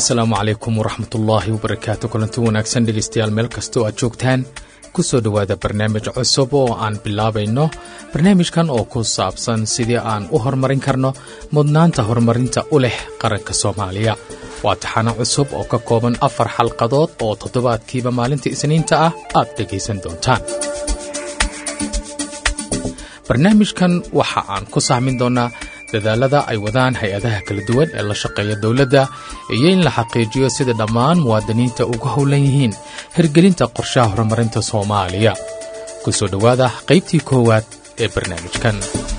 asalaamu calaykum waraxmatullaahi wabarakaatu kulanti wanaagsan dhegaystayaal meel kastoo aad joogtaan ku soo dhowaada barnaamij cusub oo aan bilaabayno barnaamijkan oo ku saabsan sidii aan u horumarin karno mudnaanta horumarinta u leh qaranka soomaaliya waa taxano cusub oo ka kooban afar xalqadood oo toddobaadkiiba maalinta isniinta ah aad dhegaysan doontaan barnaamijkan waxa aan ku sahmin doonnaa dadaalada ay wadaan hay-adaha kala duwan ee la shaqeeya dowladda iyo in la xaqiijiyo sida dhammaan muwaadiniinta ugu howlan yihiin hirgelinta qorshaha horumarinta soomaaliya ku soo dhowaada qaybtii koowaad ee barnaamijkan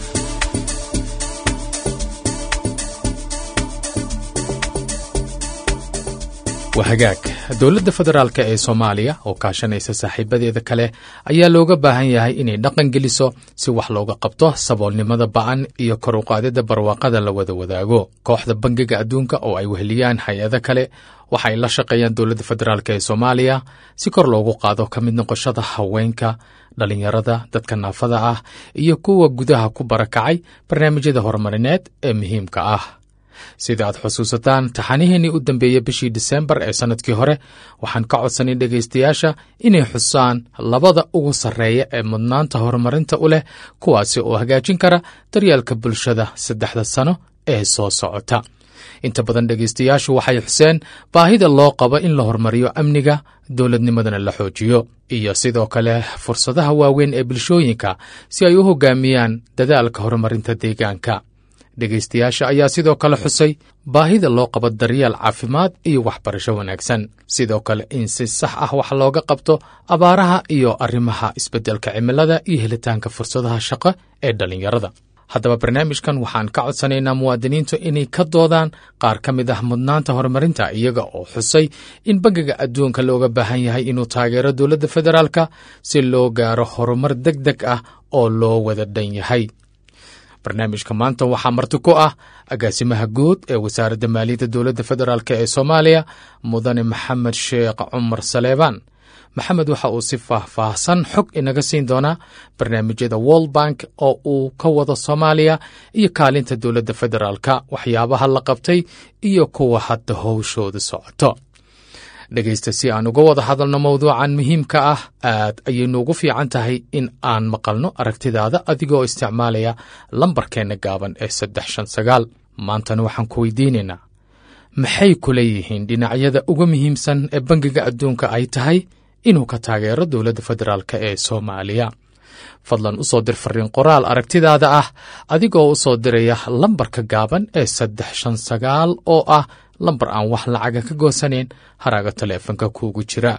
waa hagaag dowladda federaalk ee soomaaliya oo kaashanaysa saaxiibadeeda kale ayaa looga baahan yahay inay dhaqan geliso si wax looga qabto saboolnimada ba'an iyo kor u qaadida barwaaqada la wada wadaago kooxda bangiga adduunka oo ay weheliyaan hay-ado kale waxa ay la shaqeeyaan dowladda federaalk ee soomaaliya si kor loogu qaado ka mid noqoshada haweenka dhallinyarada dadka naafada ah iyo kuwa gudaha ku barakacay barnaamijyada horumarineed ee muhiimka ah sida aad xusuusataan taxaniheennii u dambeeyey bishii disembar ee sannadkii hore waxaan ka codsanay dhegaystayaasha inay xusaan labada ugu sarreeya ee mudnaanta horumarinta u leh kuwaasi oo hagaajin kara daryeelka bulshada saddexda sano ee soo socota inta badan dhegaystayaashu waxay xuseen baahida loo qabo in la horumariyo amniga dowladnimadana la xoojiyo iyo sidoo kale fursadaha waaweyn ee bulshooyinka si ay u hogaamiyaan dadaalka horumarinta deegaanka dhegaystayaasha ayaa sidoo kale xusay baahida loo qabo daryeel caafimaad iyo waxbarasho wanaagsan sidoo kale in si sax ah wax looga qabto abaaraha iyo arrimaha isbeddelka cimilada iyo helitaanka fursadaha shaqo ee dhallinyarada haddaba barnaamijkan waxaan ka codsanaynaa muwaadiniintu inay ka doodaan qaar ka mid ah mudnaanta horumarinta iyaga oo xusay in bangiga adduunka looga baahan yahay inuu taageero dowladda federaalka si loo gaaro horumar deg deg ah oo loo wada dhan yahay barnaamijka maanta waxaa marti ku ah agaasimaha guud ee wasaaradda maaliyadda dowladda federaalk ee soomaaliya mudane maxamed sheekh cumar saleebaan maxamed waxa uu si faahfaahsan xog inaga siin doonaa barnaamijyada world bank oo uu ka wado soomaaliya iyo kaalinta dowladda federaalka waxyaabaha la qabtay iyo kuwa hadda howshooda socoto dhegaysta si aan uga wada hadalno mawduucan muhiimka ah aad ayaynu ugu fiican tahay in aan maqalno aragtidaada adigoo isticmaalaya lambarkeenna gaaban ee saddex shan sagaal maantana waxaan ku weydiinaynaa maxay ku leeyihiin dhinacyada uga muhiimsan ee bangiga adduunka ay tahay inuu ka taageero dowladda federaalk ee soomaaliya fadlan u soo dir fariin qoraal aragtidaada ah adigoo u soo diraya lambarka gaaban ee saddex shan sagaal oo ah lambar aan wax lacaga ka goosanayn haraaga taleefanka kuugu jira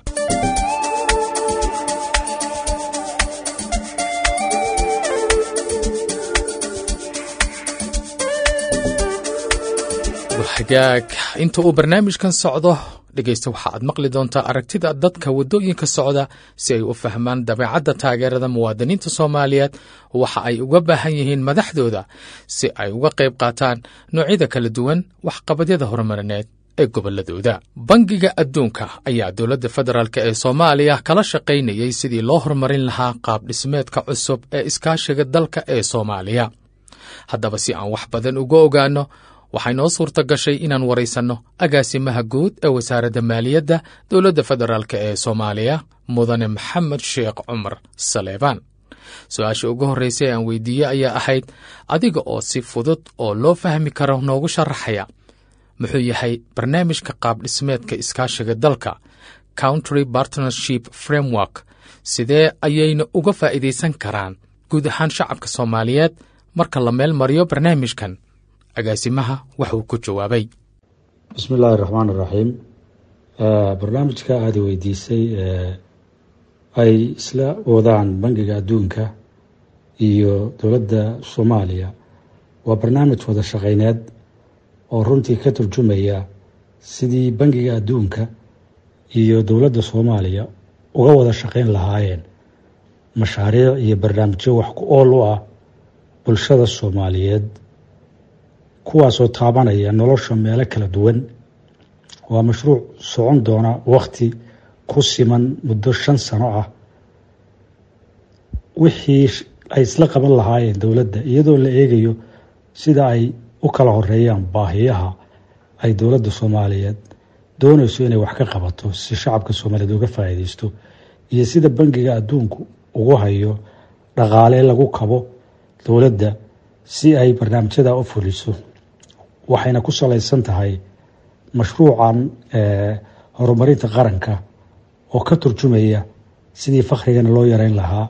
hagaag inta uu barnaamijkan socdo dhegaysta waxa aad maqli doontaa aragtida dadka waddooyinka socda si ay u fahmaan dabeecadda taageerada muwaadiniinta soomaaliyeed waxa ay uga baahan yihiin madaxdooda si ay uga qayb qaataan noocyada kala duwan waxqabadyada horumarineed ee gobolladooda bangiga adduunka ayaa dowladda federaalk ee soomaaliya kala shaqaynayay sidii loo horumarin lahaa qaab dhismeedka cusub ee iskaashiga dalka ee soomaaliya haddaba si aan wax badan uga ogaanno waxay noo suurta gashay inaan waraysanno agaasimaha guud ee wasaaradda maaliyadda dowladda federaalk ee soomaaliya mudane maxamed sheekh cumar saleebaan su-aasha ugu horraysa ee aan weydiiyey ayaa ahayd adiga oo si fudud oo loo fahmi karo noogu sharaxaya muxuu yahay barnaamijka qaab dhismeedka iskaashiga dalka country partnership framework sidee ayayna uga faa'iidaysan karaan guud ahaan shacabka soomaaliyeed marka la meel mariyo barnaamijkan agaasimaha waxuu ku jawaabay bismi illaahi raxmaan iraxiim barnaamijka aada weydiisay ay isla wadaan bangiga adduunka iyo dowladda soomaaliya waa barnaamij wada shaqeyneed oo runtii ka turjumaya sidii bangiga adduunka iyo dowladda soomaaliya uga wada shaqeyn lahaayeen mashaariic iyo barnaamijyo wax ku ool u ah bulshada soomaaliyeed kuwaasoo taabanaya nolosha meelo kala duwan waa mashruuc socon doona wakhti ku siman muddo shan sano ah wixii ay isla qaban lahaayeen dowladda iyadoo la eegayo sida ay u kala horeeyaan baahiyaha ay dowladda soomaaliyeed doonayso inay wax ka qabato si shacabka soomaaliyeed uga faa'iideysto iyo sida bangiga adduunku ugu hayo dhaqaale lagu kabo dowladda si ay barnaamijyada u fuliso waxayna ku salaysan tahay mashruucan horumarinta qaranka oo ka turjumaya sidii fakhrigana loo yareyn lahaa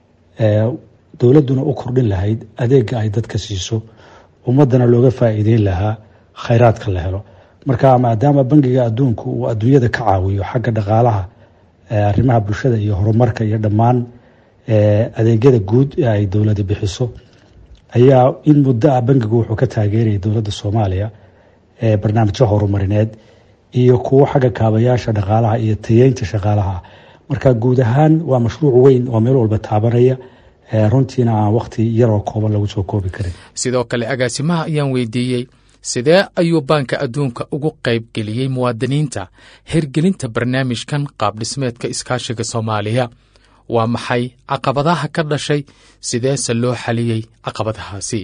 dowladduna u kordhin lahayd adeega ay dadka siiso ummadana looga faa'iideyn lahaa khayraadka la helo marka maadaama bangiga adduunku uu adduunyada ka caawiyo xagga dhaqaalaha arrimaha bulshada iyo horumarka iyo dhammaan adeegyada guud ee ay dowlada bixiso ayaa in muddo ah bangigu wuxuu ka taageerayay dowladda soomaaliya barnaamijyo horumarineed iyo kuwo xagga kaabayaasha dhaqaalaha iyo tayeynta shaqaalaha marka guud ahaan waa mashruuc weyn oo meel walba taabanaya runtiina aan wakhti yaroo kooban lagu soo koobi karin sidoo kale agaasimaha ayaan weydiiyey sidee ayuu baanka adduunka ugu qayb geliyey muwaadiniinta hirgelinta barnaamijkan qaabdhismeedka iskaashiga soomaaliya waa maxay caqabadaha ka dhashay sideese loo xaliyey caqabadahaasi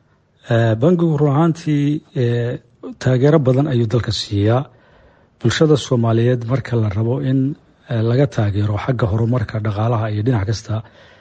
bangigu run ahaantii taageero badan ayuu dalka siiyaa bulshada soomaaliyeed marka la rabo in laga taageero xagga horumarka dhaqaalaha iyo dhinac kasta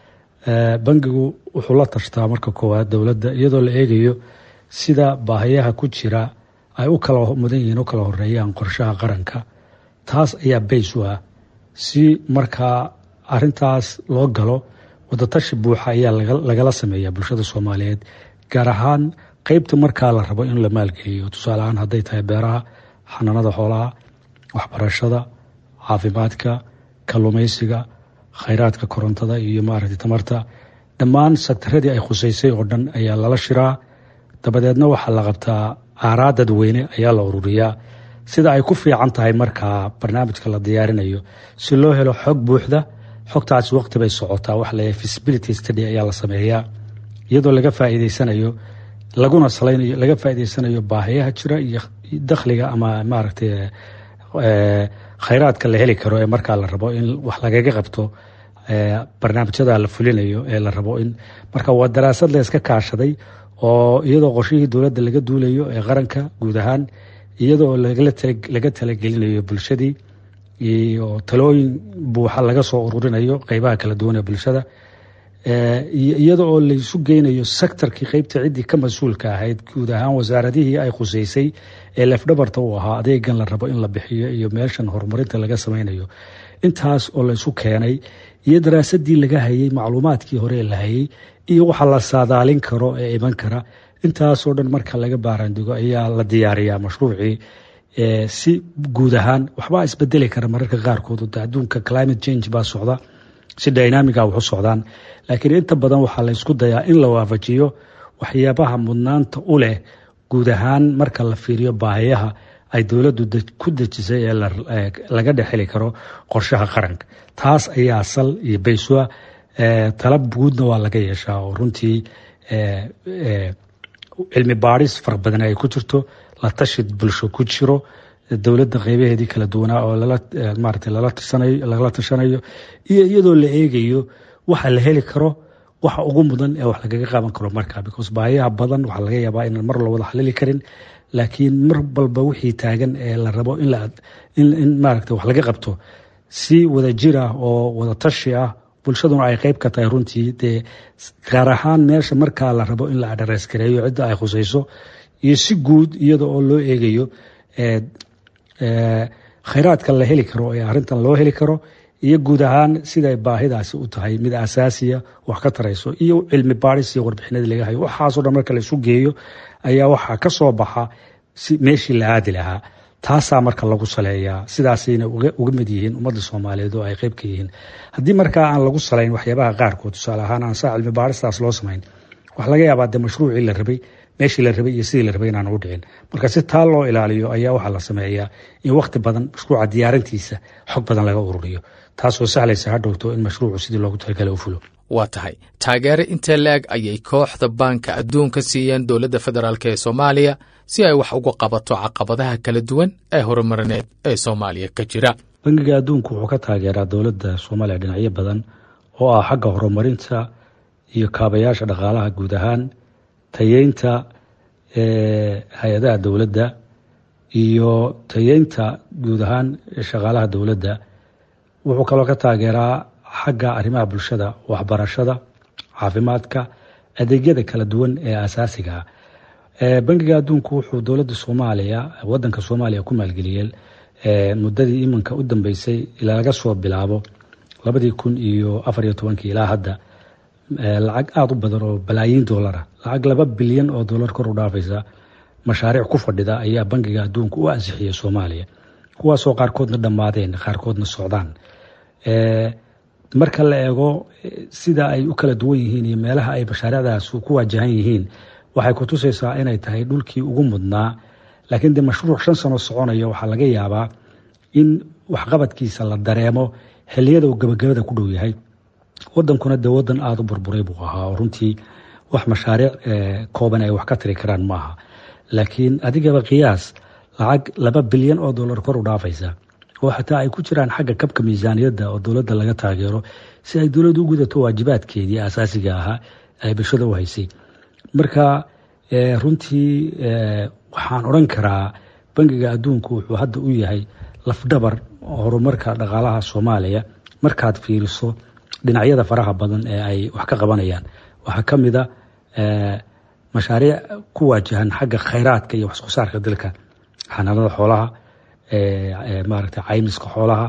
bangigu wuxuu la tashtaa marka koowaad dowladda iyadoo la eegayo sida baahayaha ku jira ay u kala mudan yihiin u kala horeeyaan qorshaha qaranka taas ayaa bays u ah si markaa arintaas loo galo wadatashi buuxa ayaa lagala sameeya bulshada soomaaliyeed gaar ahaan qeybta markaa la rabo in la maalgeliyo tusaale ahaan hadday tahay beeraha xanaanada xoolaha waxbarashada caafimaadka kalluumeysiga khayraadka korontada iyo maaragtay tamarta dhammaan sektaradii ay khuseysay oo dhan ayaa lala shiraa dabadeedna waxaa la qabtaa aaraa dadweyne ayaa la ururiyaa sida ay ku fiican tahay markaa barnaamijka la diyaarinayo si loo helo xog buuxda xogtaasi waqti bay socotaa waxa la feasibility study ayaa la sameeyaa iyadoo laga faa'iideysanayo laguna salaynayo laga faa'iideysanayo baahiyaha jira iyo dakhliga ama maaragtay khayraadka la heli karo ee markaa la rabo in wax lagaga qabto barnaamijyada la fulinayo ee la rabo in marka waa daraasad la iska kaashaday oo iyadoo qorshihii dowladda laga duulayo ee qaranka guud ahaan iyadoo laga talagelinayo bulshadii iyo talooyin buuxa laga soo ururinayo qeybaha kala duwan ee bulshada iyada oo laysu geynayo sectorkii qeybta ciddii ka mas-uulka ahayd guud ahaan wasaaradihii ay khuseysay ee lefdhabarta u ahaa adeegan la rabo in la bixiyo iyo meeshan horumarinta laga sameynayo intaas oo laysu keenay iyo daraasadii laga hayay macluumaadkii hore la hayay iyo waxa la saadaalin karo ee iman kara intaasoo dhan marka laga baaraandigo ayaa la diyaariyaa mashruucii si guud ahaan waxbaa isbedeli kara mararka qaarkood adduunka climate change baa socda si dynamiga wax u socdaan laakiin inta badan waxaa la ysku dayaa in la waafajiyo waxyaabaha mudnaanta u leh guud ahaan marka la fiiriyo baahiyaha ay dowladdu ku dejisay ee laga dhexeli karo qorshaha qaranka taas ayaa sal iyo baysua talab guudna waa laga yeeshaa oo runtii cilmi baadhis fara badan ay ku jirto la tashi bulsho ku jiro dowladda qeybaheedii kala duwanaa oo maarata lagala tashanayo iyo iyadoo la eegayo waxa la heli karo waxa ugu mudan ee wax lagaga qaban karo markaa because baahiyaha badan waxaa laga yaabaa inaan mar la wada xalili karin laakiin mar walba wixii taagan ee la rabo in maaragta wax laga qabto si wada jir ah oo wada tashi ah bulshaduna ay qeyb ka tahay runtii dee gaar ahaan meesha markaa la rabo in la adhareys gareeyo cidda ay khuseyso iyo si guud iyada oo loo eegayo khayraadka la heli karo ee arrintan loo heli karo iyo guud ahaan siday baahidaasi u tahay mid asaasiya wax ka tarayso iyo cilmi baadhis iyo warbixinadii laga hayo waxaasoo dhan marka la isu geeyo ayaa waxaa ka soo baxa si meeshii la aadi lahaa taasaa marka lagu saleeyaa sidaasayna uga mid yihiin ummadda soomaaliyeed oo ay qeyb ka yihiin haddii markaa aan lagu salayn waxyaabaha qaarkood tusaale ahaan aan saa cilmi baadhistaas loo samayn waxaa laga yaabaa de mashruucii la rabay meeshii la rabay iyo sidii la rabay inaan u dhicin marka si taa loo ilaaliyo ayaa waxaa la sameeyaa in wakhti badan mashruuca diyaarintiisa xog badan laga ururiyo taasoo sahlaysa hadhowto in mashruucu sidii loogu talagala u fulo waa tahay taageere intee la-eg ayay kooxda baanka adduunka siiyeen dowladda federaalk ee soomaaliya si ay wax uga qabato caqabadaha kala duwan ee horumarineed ee soomaaliya ka jira bangiga adduunku wuxuu ka taageeraa dowladda soomaaliya dhinacyo badan oo ah xagga horumarinta iyo kaabayaasha dhaqaalaha guud ahaan tayeynta hay-adaha dowladda iyo tayeynta guud ahaan shaqaalaha dowladda wuxuu kaloo ka taageeraa xagga arrimaha bulshada waxbarashada caafimaadka adeegyada kala duwan ee asaasiga ah bangiga adduunku wuxuu dowladda soomaaliya wadanka soomaaliya ku maalgeliyey muddadii iminka u dambeysay ilaa laga soo bilaabo labadii kun iyo afar iyo tobankii ilaa hadda lacag aada u badan oo balaayiin doolara lacag laba bilyan oo doolar kor u dhaafaysa mashaariic ku fadhida ayaa bangiga adduunka u ansixiyey soomaaliya kuwaasoo qaarkoodna dhammaadeen qaarkoodna socdaan marka la eego sida ay u kala duwan yihiin iyo meelaha ay mashaariicdaas ku waajahan yihiin waxay kutusaysaa inay tahay dhulkii ugu mudnaa laakiin de mashruuc shan sano soconaya waxaa laga yaabaa in waxqabadkiisa la dareemo xiliyada uu gabagabada ku dhow yahay wadankuna de wadan aada u burburay buu ahaa oo runtii wax mashaariic kooban ay wax ka tiri karaan maaha laakiin adigaba qiyaas lacag laba bilyan oo dollar kor u dhaafaysa oo xataa ay ku jiraan xagga kabka miisaaniyadda oo dowladda laga taageero si ay dowladdu u gudato waajibaadkeedii asaasiga ahaa ay bulshada u haysay marka runtii waxaan odhan karaa bangiga adduunku wuxuu hadda u yahay lafdhabar horumarka dhaqaalaha soomaaliya markaad fiiriso dhinacyada faraha badan ee ay wax ka qabanayaan waxaa ka mid a mashaariic ku waajahan xagga khayraadka iyo waxsoo saarka dalka xanaanada xoolaha maaragtay caymiska xoolaha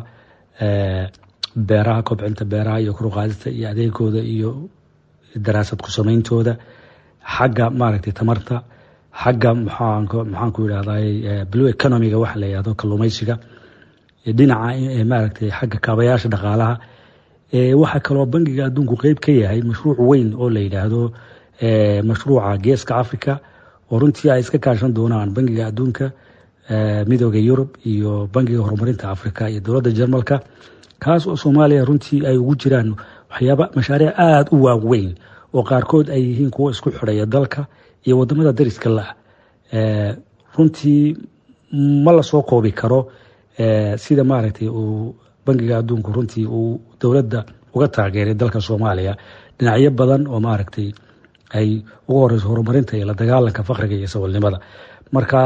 beeraha kobcinta beeraha iyo koruqaadista iyo adeegooda iyo daraasad ku sameyntooda xagga maaragtay tamarta xagga maxaan ku yidhahday blue economiga waxa la yihahdo kalluumeysiga dhinaca maaragtay xagga kaabayaasha dhaqaalaha waxaa kaloo bangiga adduunku qeyb ka yahay mashruuc weyn oo la yidhaahdo mashruuca geeska africa oo runtii ay iska kaashan doonaan bangiga adduunka midooda yurub iyo bangiga horumarinta africa iyo dowladda jarmalka kaas oo soomaaliya runtii ay ugu jiraan waxyaaba mashaariic aada u waaweyn oo qaarkood ay yihiin kuwo isku xidhaya dalka iyo wadamada dariska la runtii ma lasoo koobi karo sida maaragtay uu bangiga adduunku runtii uu dowladda uga taageeray dalka soomaaliya dhinacyo badan oo maaragtay ay ugu horeyso horumarinta iyo la dagaalanka fakriga iyo sabolnimada marka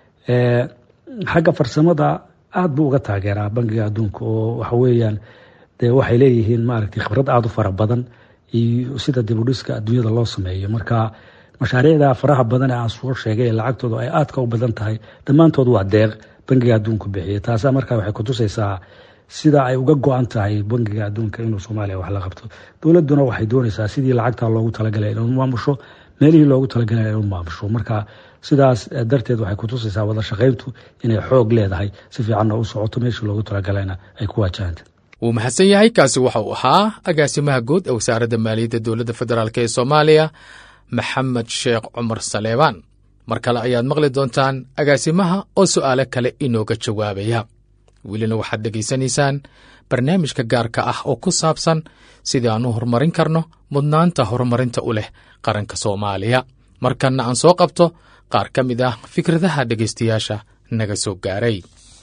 xagga farsamada aada buu uga taageeraa bangiga adduunka oo waxa weeyaan de waxay leeyihiin maaragtay khibrad aada u fara badan iyo sida dibudhiska adduunyada loo sameeyo marka mashaariicda faraha badan ee aan soo sheegay ee lacagtooda ay aadka u badan tahay dhammaantood waa deeq bangiga adduunku bixiya taasa marka waxay kutusaysaa sida ay uga go-an tahay bangiga adduunka inuu soomaaliya wax la qabto dowladuna waxay doonaysaa sidii lacagta loogu talagalay inuu maamusho meelihii loogu talagalay inuu maamusho marka sidaas darteed waxay kutusaysaa wada shaqayntu inay xoog leedahay si fiicanna u socoto meeshii loogu talagalayna ay ku waajahanta wuu mahadsan yahay kaasi waxa uu ahaa agaasimaha guud ee wasaaradda maaliyadda dowladda federaalk ee soomaaliya maxamed sheekh cumar saleebaan mar kale ayaad maqli doontaan agaasimaha oo su'aalo kale inooga jawaabaya welina waxaad dhegaysanaysaan barnaamijka gaarka ah oo ku saabsan sidii aan u horumarin karno mudnaanta horumarinta u leh qaranka soomaaliya markanna aan soo qabto qaar ka mid ah fikradaha dhegaystayaasha naga soo gaaray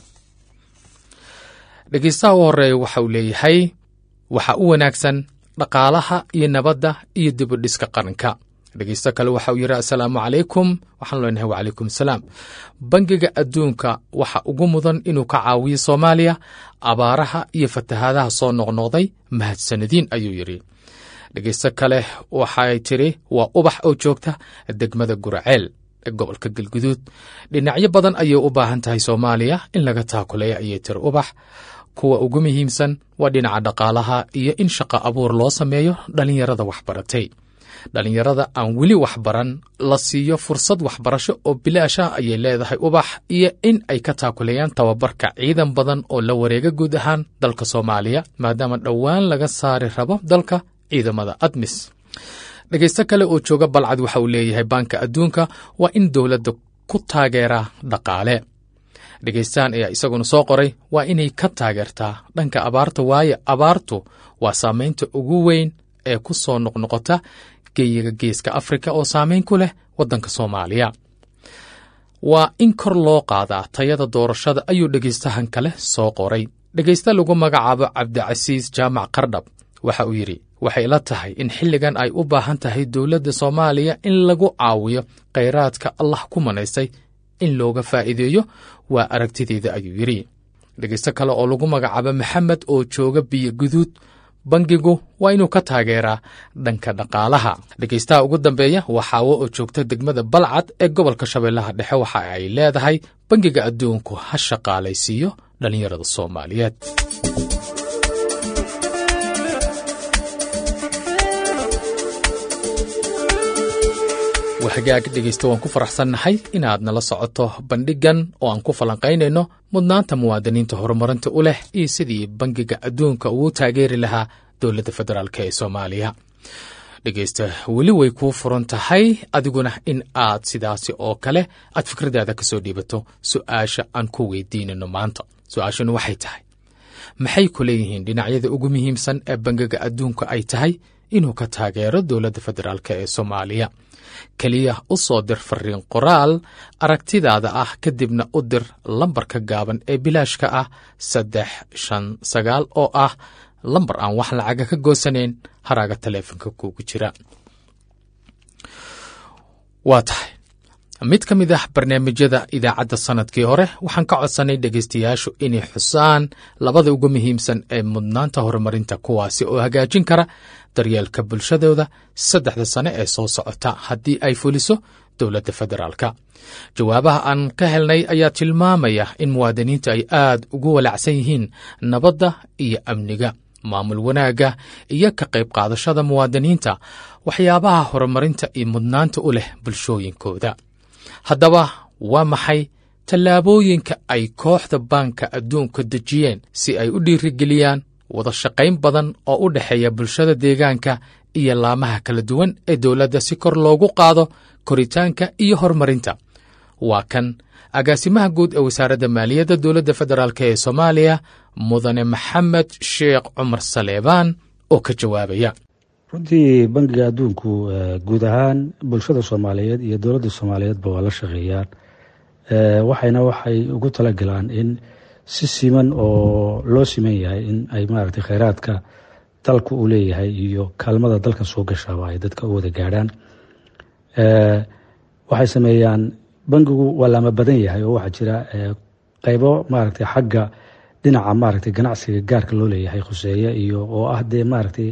dhegaystaha u horreeya waxa uu leeyahay waxa u wanaagsan dhaqaalaha iyo nabadda iyo dibudhiska qaranka dhegeysto kale waxa uu yidhi assalaamu calaykum waxaan leenahay wacalaykum asalaam bangiga adduunka waxa ugu mudan inuu ka caawiyo soomaaliya abaaraha iyo fatahaadaha soo noqnoqday mahadsanadiin ayuu yidhi dhegeysto kale waxay tidhi waa ubax oo joogta degmada guraceel ee gobolka galguduud dhinacyo badan ayay u baahan tahay soomaaliya in laga taakuleeya ayay tiri ubax kuwa ugu muhiimsan waa dhinaca dhaqaalaha iyo in shaqo abuur loo sameeyo dhallinyarada waxbaratay dhallinyarada aan weli waxbaran la siiyo fursad waxbarasho oo bilaasha ayay leedahay ubax iyo in ay ka taakuleeyaan tababarka ciidan badan oo la wareega guud ahaan dalka soomaaliya maadaama dhowaan laga saari rabo dalka ciidamada admis dhegaysto kale oo jooga balcad waxa uu leeyahay baanka adduunka waa in dowladda ku taageeraa dhaqaale dhegaystahan ayaa isaguna soo qoray waa inay ka taageertaa dhanka abaarta waayo abaartu waa saamaynta ugu weyn ee ku soo noqnoqota geeyiga geeska afrika oo saamayn ku leh waddanka soomaaliya waa in kor loo qaadaa tayada doorashada ayuu dhegaystahan kale soo qoray dhegaysta lagu magacaabo cabdicasiis jaamac qardhab waxa uu yidhi waxay la tahay in xilligan ay u baahan tahay dowladda soomaaliya in lagu caawiyo khayraadka allah ku manaystay in looga faa'iideeyo waa aragtideyda ayuu yidhi dhegaysto kale oo lagu magacaabo maxamed oo jooga biyo guduud bangigu waa inuu ka taageeraa dhanka dhaqaalaha dhegaystaha ugu dambeeya waa xaawo oo joogta degmada balcad ee gobolka shabeellaha dhexe waxa ay leedahay bangiga adduunku ha shaqaalaysiiyo dhallinyarada soomaaliyeed waxagaag dhegaysta waan ku faraxsannahay inaad nala socoto bandhigan oo aan ku falanqaynayno mudnaanta muwaadiniinta horumarinta u leh iyo sidii bangiga adduunka uu taageeri lahaa dowladda federaalk ee soomaaliya dhegaysta weli way kuu furan tahay adiguna in aad sidaasi oo kale aad fikradaada ka soo dhiibato su'aasha aan ku weydiinayno maanta su-aashanu waxay tahay maxay ku leeyihiin dhinacyada ugu muhiimsan ee bangiga adduunka ay tahay inuu ka taageero dowladda federaalk ee soomaaliya keliya u soo dir fariin qoraal aragtidaada ah kadibna u dir lambarka gaaban ee bilaashka ah saddex shan sagaal oo ah lambar aan wax lacaga ka goosanayn haraaga taleefonka kuugu jira waa tahay mid ka mid ah barnaamijyada idaacadda sannadkii hore waxaan ka codsanay dhegaystayaashu inay xusaan labada ugu muhiimsan ee mudnaanta horumarinta kuwaasi oo hagaajin kara daryeelka bulshadooda saddexda sane ee soo socota haddii ay fuliso dowladda federaalka jawaabaha aan ka helnay ayaa tilmaamaya in muwaadiniinta ay aad ugu walacsan yihiin nabadda iyo amniga maamul wanaagga iyo ka qayb qaadashada muwaadiniinta waxyaabaha horumarinta iyo mudnaanta u leh bulshooyinkooda haddaba waa maxay tallaabooyinka ay kooxda baanka adduunka dejiyeen si ay u dhiirigeliyaan wada shaqayn badan oo u dhexeeya bulshada deegaanka iyo laamaha kala duwan ee dowladda si kor loogu qaado koritaanka iyo horumarinta waa kan agaasimaha guud ee wasaaradda maaliyadda dowladda federaalk ee soomaaliya mudane maxamed sheekh cumar saleebaan oo ka jawaabaya runtii bangiga adduunku guud ahaan bulshada soomaaliyeed iyo dowladda soomaaliyeedba waa la shaqeeyaan waxayna waxay ugu talagalaan in si siman oo loo siman yahay in ay maaragtay kheyraadka dalka uu leeyahay iyo kaalmada dalka soo gashaaba ay dadka u wada gaadhaan waxay sameeyaan bangigu waa laama badan yahay oo waxaa jira qeybo maaragtay xagga dhinaca maaragtay ganacsiga gaarka loo leeyahay khuseeya iyo oo ah dee maaragtay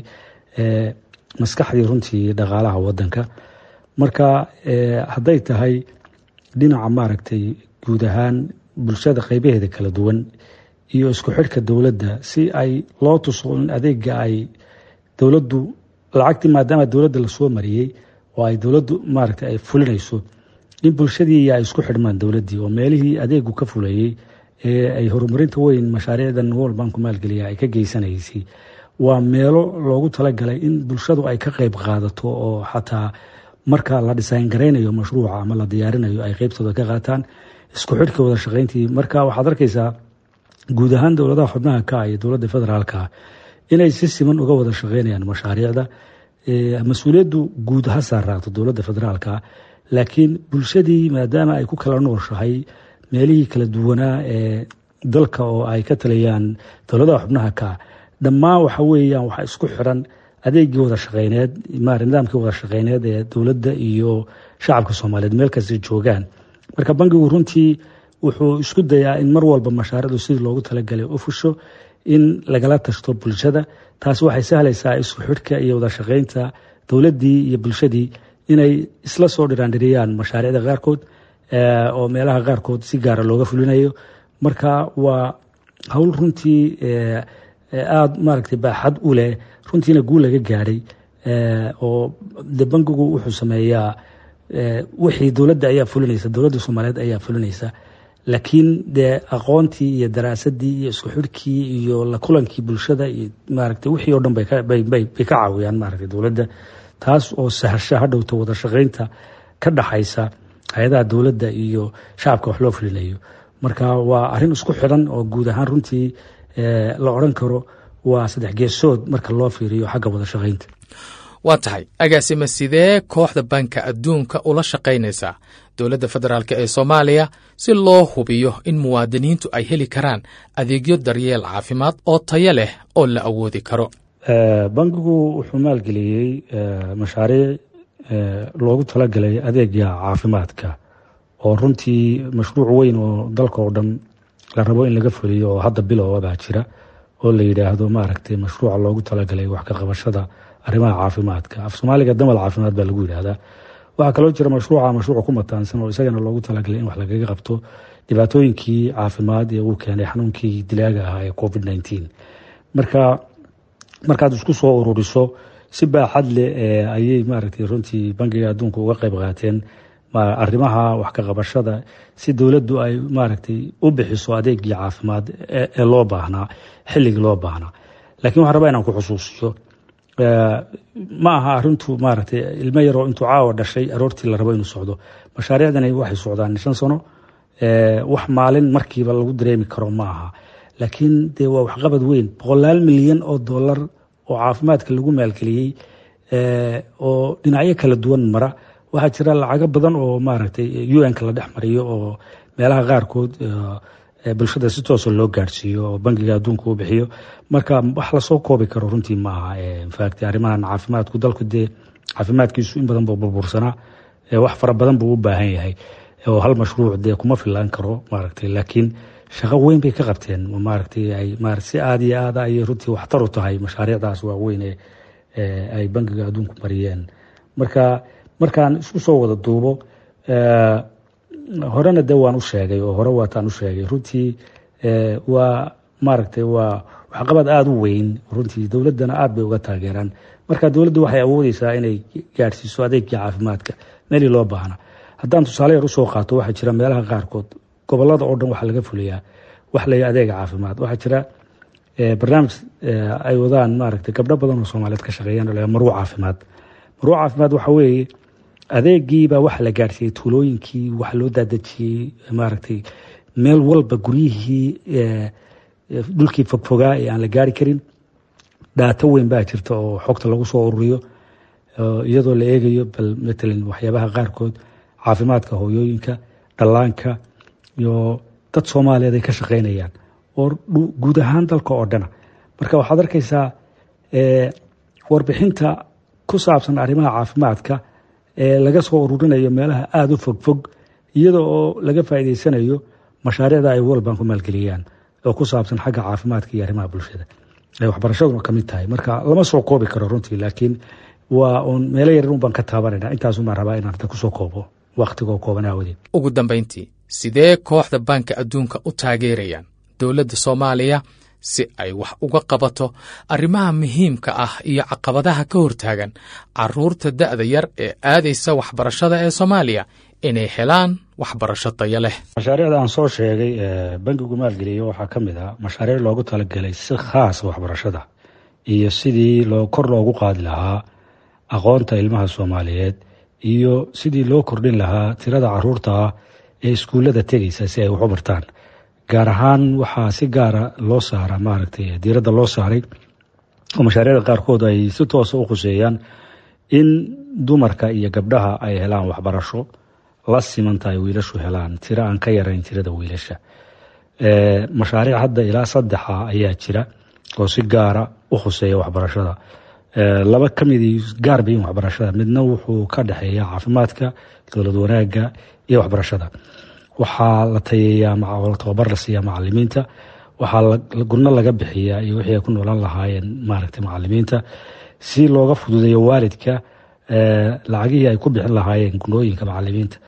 maskaxdii runtii dhaqaalaha wadanka marka hadday tahay dhinaca maaragtay guud ahaan bulshada qeybaheeda kala duwan iyo isku xidhka dowladda si ay loo tuso in adeega ay dowladdu lacagtii maadaama dowladda lasoo mariyey oo ay dowladdu maaragtay ay fulinayso in bulshadii ay isku xidhmaan dowladdii oo meelihii adeegu ka fulayey ee ay horumarinta weyn mashaariicdan world banku maalgeliya ay ka geysanaysay waa meelo loogu talagalay in bulshadu ay ka qeyb qaadato oo xataa marka la dhisayn garaynayo mashruuca ama la diyaarinayo ay qeybtooda ka qaataan isku xidhka wada shaqayntii marka waxaad arkaysaa guud ahaan dowladaha xubnaha ka iyo dowladda federaalka inay si siman uga wada shaqeynayaan mashaariicda mas-uuliyaddu guud ha saaraato dowladda federaalka laakiin bulshadii maadaama ay ku kala nooshahay meelihii kala duwanaa ee dalka oo ay ka talayaan dowladaha xubnaha ka dhammaan waxa weeyaan waxaa isku xiran adeegii wada shaqeyneed nidaamkii wada shaqeyneed ee dowladda iyo shacabka soomaaliyeed meel kasta joogaan marka bangigu runtii wuxuu isku dayaa in mar walba mashaariicdu sidii loogu talagalay u fusho in lagala tashto bulshada taasi waxay sahlaysaa isku xidhka iyo wada shaqeynta dowladdii iyo bulshadii inay isla soo dhiraandhiriyaan mashaariicda qaarkood oo meelaha qaarkood si gaara looga fulinayo marka waa howl runtii aada maaragtay baaxad u leh runtiina guul laga gaadhay oo de bangigu wuxuu sameeyaa wixii dowladda ayaa fulinaysa dowladda soomaaliyeed ayaa fulinaysa laakiin dee aqoontii iyo daraasadii iyo isku xidhkii iyo la kulankii bulshada iyo maaragtay wixii oo dhan bay ka caawiyaan maaragtay dowladda taas oo sahasha hadhowta wada shaqeynta ka dhaxaysa hay-adaha dowladda iyo shacabka wax loo fulinayo marka waa arrin isku xidhan oo guud ahaan runtii la odran karo waa saddex geesood marka loo fiiriyo xagga wada shaqeynta waa tahay agaasima sidee kooxda banka adduunka ula shaqaynaysaa dowladda federaalk ee soomaaliya si loo hubiyo in muwaadiniintu ay heli karaan adeegyo daryeel caafimaad oo tayo leh oo la awoodi karo bankigu wuxuu maalgeliyey mashaariic loogu talagalay adeega caafimaadka oo runtii mashruuc weyn oo dalka oo dhan la rabo in laga fuliyo oo hadda bilowba baa jira oo la yidhaahdo maaragtay mashruuca loogu talagalay wax ka qabashada arrimaha caafimaadka af soomaaliga damal caafimaad baa lagu yidhaahdaa waxaa kaloo jira mashruuca mashruuca ku mataansan oo isagana loogu talagalay in wax lagaga qabto dhibaatooyinkii caafimaad ee uu keenay xanuunkii dilaaga ahaa ee covid nneteen marka markaad isku soo ururiso si baaxad leh ayay maaragtay runtii bangiga adduunka uga qayb qaateen arrimaha wax ka qabashada si dowladdu ay maaragtay u bixiso adeegii caafimaad ee loo baahnaa xilligii loo baahnaa lakiin waxaan rabaa inaan ku xusuusiyo ma aha arintu maaragtay ilmo yaroo intuu caawa dhashay aroortii la rabo inuu socdo mashaariicdani waxay socdaan shan sano wax maalin markiiba lagu dareemi karo ma aha laakiin dee waa waxqabad weyn boqolaal milyan oo dollar oo caafimaadka lagu maalgeliyey oo dhinacyo kala duwan mara waxaa jira lacago badan oo maaragtay un-ka la dhex mariyo oo meelaha qaarkood bulshada si toosa loo gaadhsiiyo oo bangiga adduunka uu bixiyo marka wax lasoo koobi karo runtii ma aha infact arrimahan caafimaadku dalku dee caafimaadkiisu in badan buu burbursanaa wax fara badan buu u baahan yahay oo hal mashruuc dee kuma filaan karo maaragtay laakiin shaqo weyn bay ka qabteen maaragtay ay marat si aada iyo aada ayay runtii waxtar u tahay mashaariicdaas waaweyn ee ay bangiga adduunku mariyeen marka markaan isku soo wada duubo horena de waan u sheegay oo hore waataan u sheegay runtii waa maaragtay waa waxqabad aada u weyn runtii dowladdana aada bay uga taageeraan marka dowladdu waxay awoodeysaa inay gaadhsiiso adeegii caafimaadka meelii loo baahna haddaan tusaale yar usoo qaato waxaa jira meelaha qaarkood gobolada oo dhan waxaa laga fuliyaa wax lay adeega caafimaad waxaa jira barnaamij ay wadaan maaragtay gabdho badan oo soomaaliyeed ka shaqeeyaan maruu caafimaad maruu caafimaad waxa weeye adeegiibaa waxa la gaadhsiiyey tuulooyinkii waxa loo daadejiyey maaragtay meel walba guryihii dhulkii fogfogaa ee aan la gaari karin dhaato weyn baa jirta oo xogta lagu soo ururiyo iyadoo la eegayo bal matalan waxyaabaha qaarkood caafimaadka hooyooyinka dhallaanka iyo dad soomaaliyeed ay ka shaqeynayaan oo guud ahaan dalka oo dhana marka waxaad arkaysaa warbixinta ku saabsan arrimaha caafimaadka ee laga soo ururinayo meelaha aada u fogfog iyada oo laga faa'iideysanayo mashaariicda ay world bank ku maalgeliyaan oo ku saabsan xagga caafimaadka iyo arrimaha bulshada ay waxbarashaduna ka mid tahay marka lama soo koobi karo runtii laakiin waa uun meelo yarin un baan ka taabanayna intaasumaan rabaa inaan hadda kusoo koobo wakhtigoo kooban aawadeed ugu dambayntii sidee kooxda baanka adduunka u taageerayaan dowladda soomaaliya si ay wax uga qabato arrimaha muhiimka ah iyo caqabadaha ka hortaagan caruurta da'da yar ee aadaysa waxbarashada ee soomaaliya inay helaan waxbarasho tayo leh mashaariicda aan soo sheegay bankigu maalgeliyo waxaa ka mid ah mashaariic loogu talagelay si khaasa waxbarashada iyo sidii loo kor loogu qaadi lahaa aqoonta ilmaha soomaaliyeed iyo sidii loo kordhin lahaa tirada caruurta ah ee iskuullada tegaysa si ay wax u bartaan gaar ahaan waxaa si gaara loo saara maaragtay diiradda loo saaray oo mashaariicda qaarkood ay si toosa u khuseeyaan in dumarka iyo gabdhaha ay helaan waxbarasho la simanta ay wiilashu helaan tiro aan ka yarayn tirada wiilasha mashaariic hadda ilaa saddexa ayaa jira oo si gaara u khuseeya waxbarashada laba ka midii gaar bayin waxbarashada midna wuxuu ka dhexeeya caafimaadka dowlad wanaagga iyo waxbarashada waxaa la tayeeyaa tababar la siiyaa macalimiinta waxaa gurno laga bixiyaa iyo wixii ay ku noolaan lahaayeen maaragtay macalimiinta si looga fududeeyo waalidka lacagihii ay ku bixin lahaayeen gunooyinka macalimiinta